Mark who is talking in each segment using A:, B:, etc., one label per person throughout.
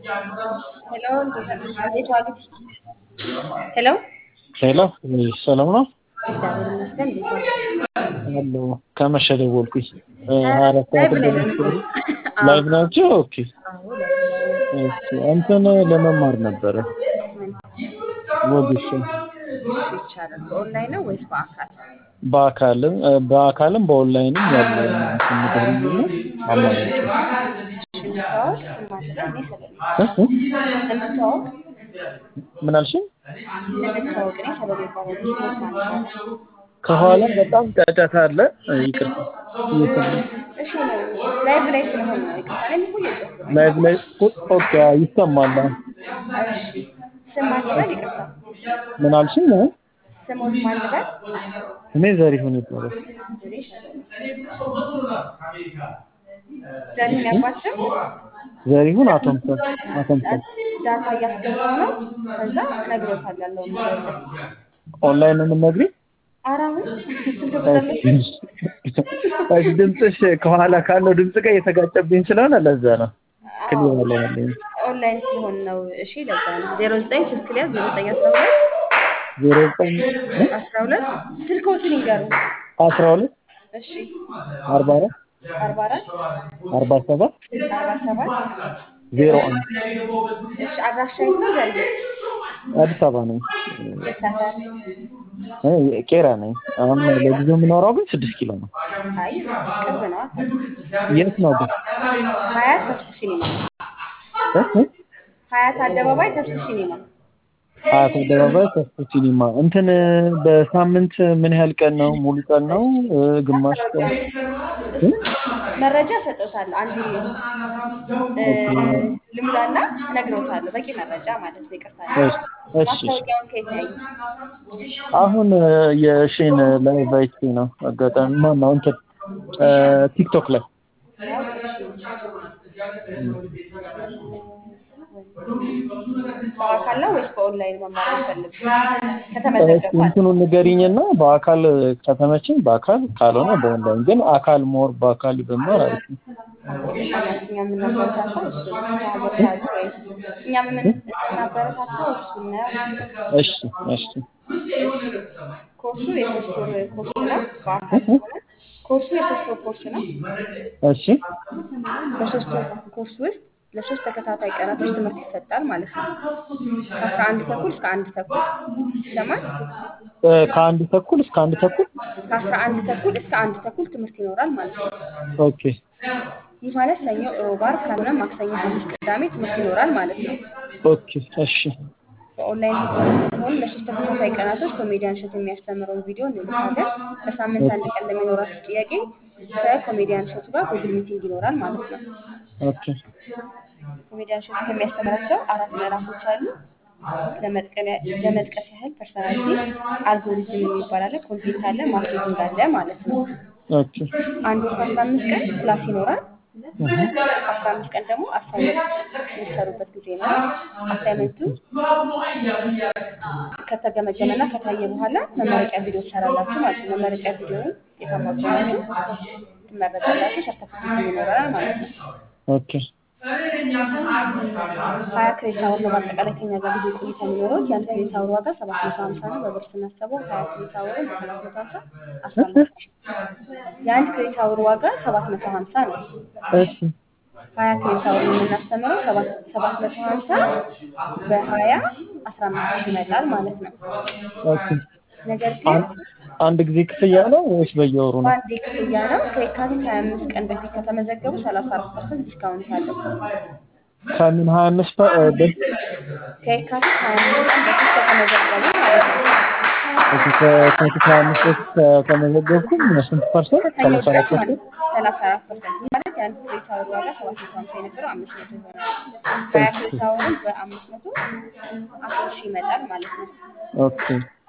A: ሄሎ እንዴት ዋሉ? ሄሎ
B: ሄሎ ሰላም ነው
A: እግዚአብሔር ይመስገን። እንዴት ዋሉ?
B: አሎ ከመሸ ደወልኩኝ ሀያ አራት
A: ላይቭ
B: ሰዓት
A: ላይ ነን እኮ። አዎ፣
B: ላይቭ ናቸው ኦኬ
A: አዎ፣ ላይቭ ላይ ነን።
B: እሺ እንትን ለመማር ነበረ
A: ምን
B: ወዲሽ
A: ይቻላል? በኦንላይን ነው ወይስ በአካል?
B: በአካልም በአካልም በኦንላይንም ያለ ስንገኝና አማራጭ
A: እንተዋወቅ። ስም አለ እኔ ሰበሌ
B: እ? እ?
A: እንተዋወቅ
B: ምን አልሽኝ?
A: እንተዋወቅ። እኔ ሰበሌ ይባላል። ስሞት ማለት ነው።
B: ከኋላ በጣም ጫጫታ አለ ይቅርታ እየሰማሁ
A: እሺ ነው ላይቭ ላይ ስለሆነ ነው። ይቅርታ እኔም እኮ እየጮህኩ ነው።
B: ላይቭ ላይ ኦኬ ይሰማል
A: እሺ ስም ማን ልበል? ይቅርታ
B: ምን አልሽኝ? እ?
A: ስሞት ማን ልበል?
B: እኔ ዘሪሁን ይባላል
A: ዘሪሁን ያባት ስም
B: ዘሪሁን አቶምሰን አቶምሰን
A: ዳታ እያስገባው ነው። ከዛ እነግሮታለሁ ያለውን ነገር
B: ኦንላይን ነው የምትነግሪኝ?
A: ኧረ አሁን ስልክ ቁጥር
B: እሺ ድምፅሽ ከኋላ ካለው ድምፅ ጋር እየተጋጨብኝ ስለሆነ ለዛ ነው ክሊር ያለ ያለኝ
A: ኦንላይን ሲሆን ነው። እሺ ለዛ ነው ዜሮ ዘጠኝ ስልክ ሊያዝ ዜሮ ዘጠኝ አስራ ሁለት
B: ዜሮ ዘጠኝ
A: አስራ ሁለት ስልክዎትን ይንገሩ።
B: አስራ ሁለት
A: እሺ
B: አርባ አራት
A: አርባ አራት
B: አርባ ሰባት
A: አርባ ሰባት
B: ዜሮ አንድ
A: እሺ አድራሻ የት ነው? ዘርዬ
B: አዲስ አበባ ነኝ
A: የት ሰፈር?
B: እ ቄራ ነኝ አሁን ለጊዜው የምኖረው ግን ስድስት ኪሎ ነው
A: አይ ቅርብ ነው።
B: የት ነው ግን
A: ሀያት ተስፉ ሲኒማ
B: እ? እ?
A: ሀያት አደባባይ ተስፉ ሲኒማ
B: ሀያት አደባባይ ተስፎ ሲኒማ እንትን በሳምንት ምን ያህል ቀን ነው ሙሉ ቀን ነው እ ግማሽ ቀን እ?
A: መረጃ ሰጠውታለሁ። አንድ ልሙላና እነግረውታለሁ። በቂ መረጃ ማለት ነው። ይቅርታ
B: እሺ እሺ
A: ማስታወቂያውን ከየት ነው ያዩት?
B: አሁን የሺን ላይቭ አይቼ ነው አጋጣሚ ማን ነው እንትን እ ቲክቶክ ላይ
A: ያው በአካል ነው ወይስ በኦንላይን መማር የሚፈልግ
B: እሺ
A: ከተመዘገቡ አለ።
B: እንትኑን ንገሪኝና በአካል ከተመቸኝ በአካል ካልሆነ በኦንላይን ግን አካል ሞር በአካል ብማር አሪፍ ነው
A: እኛ የምናበረታታው እሱ ከሀገር ካሉ ወይ እኛ የምናበረታታው እሱን ነው።
B: እሺ እሺ
A: ኮርሱ የሶስት ወር ኮርስ ነው። በአካል ከሆነ ኮርሱ የሶስት ወር ኮርስ ነው።
B: እሺ
A: በሶስት ወር ኮርስ ውስጥ ለሶስት ተከታታይ ቀናቶች ትምህርት ይሰጣል ማለት ነው። ከአስራ አንድ ተኩል እስከ አንድ ተኩል ይሰማል።
B: እ ከአንድ ተኩል እስከ አንድ ተኩል
A: ከአስራ አንድ ተኩል እስከ አንድ ተኩል ትምህርት ይኖራል ማለት ነው።
B: ኦኬ
A: ይህ ማለት ሰኞ፣ ሮብ፣ ዓርብ ካልሆነ ማክሰኞ፣ ሐሙስ፣ ቅዳሜ ትምህርት ይኖራል ማለት ነው።
B: ኦኬ እሺ
A: በኦንላይን ሲሆን ለሶስት ተከታታይ ቀናቶች ኮሜዲያን እሸት የሚያስተምረውን ቪዲዮ እንልካለን። በሳምንት አንድ ቀን ለሚኖራችሁ ጥያቄ ከኮሜዲያን እሸቱ ጋር ጉግል ሚቲንግ ይኖራል ማለት ነው።
B: ኦኬ
A: ኮሜዲያን እሸቱ ከሚያስተምራቸው አራት ምዕራፎች አሉ። ለመጥቀ- ለመጥቀስ ያህል ፐርሰናሊቲ፣ አልጎሪዝም የሚባል አለ፣ ኮንቴንት አለ፣ ማርኬቲንግ አለ ማለት ነው።
B: ኦኬ
A: አንድ ወር ከአስራ አምስት ቀን ክላስ ይኖራል። አስራ አምስት ቀን ደግሞ አሳይመንት የሚሰሩበት ጊዜ ይኖራል። አሳይመንቱ ከተገመገመና ከታየ በኋላ መመረቂያ ቪዲዮ ትሰራላችሁ ማለት ነው። መመረቂያ ቪዲዮውን የታማ ከሆናችሁ ትመረቃላችሁ። ሰርተፊኬት ይኖረናል ማለት ነው።
B: ኦኬ
A: ሀያ ክሬዲት አወር ነው በአጠቃላይ ከኛ ጋር ጊዜ ቆይታ የሚኖረው። የአንድ ክሬዲት አወር ዋጋ ሰባት መቶ ሀምሳ ነው። በብር ስናስበው ሀያ ክሬዲት አወርን በሰባት መቶ ሀምሳ አስራ አምስት ሺህ የአንድ ክሬዲት አወር ዋጋ ሰባት መቶ ሀምሳ ነው።
B: እሺ
A: ሀያ ክሬዲት አወር የምናስተምረው ሰባት ሰባት መቶ ሀምሳ በሀያ አስራ አምስት ሺህ ይመጣል ማለት ነው።
B: ኦኬ
A: ነገር ግን
B: አን- አንድ ጊዜ ክፍያ ነው ወይስ በየወሩ ነው?
A: በአንዴ ክፍያ ነው። ከየካቲት ሀያ አምስት ቀን በፊት ከተመዘገቡ ሰላሳ አራት ፐርሰንት ዲስካውንት አለው።
B: ከምን ሀያ አምስት በፊት
A: ከየካቲት ሀያ አምስት ቀን በፊት ከተመዘገቡ ማለት ነው።
B: ከፊት ሀያ አምስት በፊት ከተመዘገብኩኝ ስንት ፐርሰንት?
A: ከሰኞ
B: ሰላሳ አራት
A: ድረስ ማለት
B: ፐርሰንት
A: ነው። ሰላሳ አራት ፐርሰንት ማለት የአንድ ክሬዲት አወር ዋጋ ሰባት መቶ ሀምሳ የነበረው አምስት መቶ ይሆናል። ሀያ ክሬዲት አወርን በአምስት መቶ አስር ሺህ ይመጣል ማለት ነው።
B: ኦኬ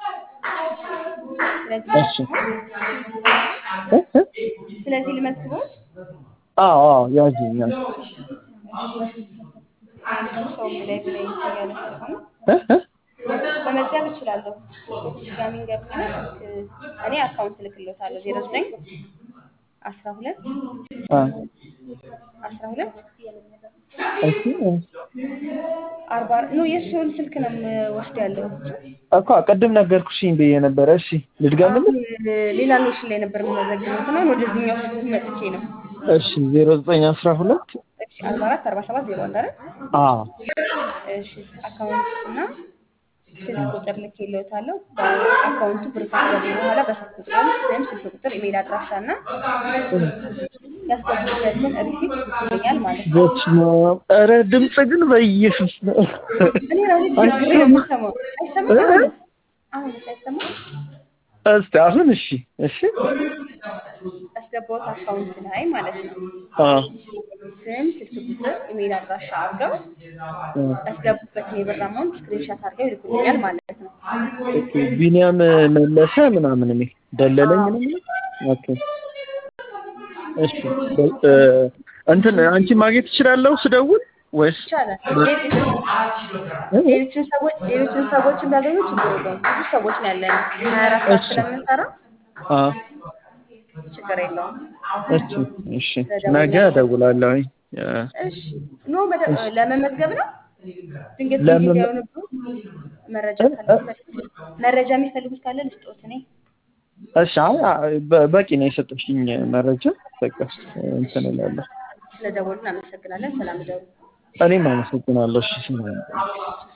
A: ስለዚህ
B: እሺ እ? እ?
A: ስለዚህ ልመዝግቦት
B: አዎ አዎ ያዥኛል
A: ሰው ላይ ብላይ እያለ ስለሆነ
B: እ? እ?
A: መመዝገብ እችላለሁ። ድጋሚ እንገብና ስልክ እኔ አካውንት እልክልዎታለሁ ዜሮ ዘጠኝ አስራ ሁለት
B: አ
A: አስራ ሁለት
B: እሺ
A: አርባ ኖ የእሱን ስልክ ነው የምወስድ ያለው
B: እኮ ቅድም ነገርኩሽኝ ብዬ ነበረ። እሺ ልድገምልህ?
A: አሁን ሌላ ሎሽን ላይ ነበር የምመዘግበው እና ወደዚህኛው ስልክ መጥቼ ነው።
B: እሺ ዜሮ ዘጠኝ አስራ ሁለት
A: እሺ አርባ አራት አርባ ሰባት ዜሮ አንድ አይደል?
B: አዎ
A: እሺ አካውንት እና ስልክ ቁጥር ልክ የለውታለሁ። በአካውንቱ ብር ካስገቡ በኋላ በስልክ ቁጥር ወይም ስልክ ቁጥር፣ ኢሜል አድራሻ እና ያስገቡበትን ሪሲፕት ይገኛል ማለት ነው።
B: በስመ አብ። ኧረ ድምፅ ግን በኢየሱስ ነው።
A: እኔ ራሴ ችግር ነው የምሰማው። አይሰማም? አሁንስ አሁንስ አይሰማም?
B: እስቲ አሁን እሺ፣ እሺ
A: ያስገባሁት አካውንት ላይ ማለት ነው።
B: አዎ
A: ስም፣ ስልክ ቁጥር፣ ኢሜል አድራሻ አድርገው ያስገቡበትን የብር አማውንት ስክሪንሻት አድርገው ይልኩልኛል ማለት ነው።
B: ኦኬ። ቢኒያም መለሰ ምናምን የሚል ደለለኝ
A: አዎ።
B: ምናምን። ኦኬ እሺ በ- እ፣ እንትን አንቺ ማግኘት እችላለሁ ስደውል ወይስ
A: ይቻላል። ሌሎችን ሰዎች ሌሎችን ሰዎችን ቢያገኙ ችግር የለውም። ብዙ ሰዎች ነው ያለን ሀያ አራት ሰዓት
B: እሺ።
A: ስለምንሰራ
B: አ
A: ችግር የለውም።
B: እሺ እሺ ነገ እደውላለሁኝ። እ፣
A: እሺ ኖ መደ- ለመመዝገብ ነው። ድንገት
B: ለመመ-
A: ጊዜ የሆነብህ መረጃ ካለ መረጃ የሚፈልጉት ካለ ልስጦት እኔ
B: እሺ አይ አይ፣ በ- በቂ ነው የሰጠሽኝ መረጃ። በቃ እንትን እላለሁ።
A: ስለደወሉን አመሰግናለን። ሰላም ደሩ
B: እኔም አመሰግናለሁ። እሺ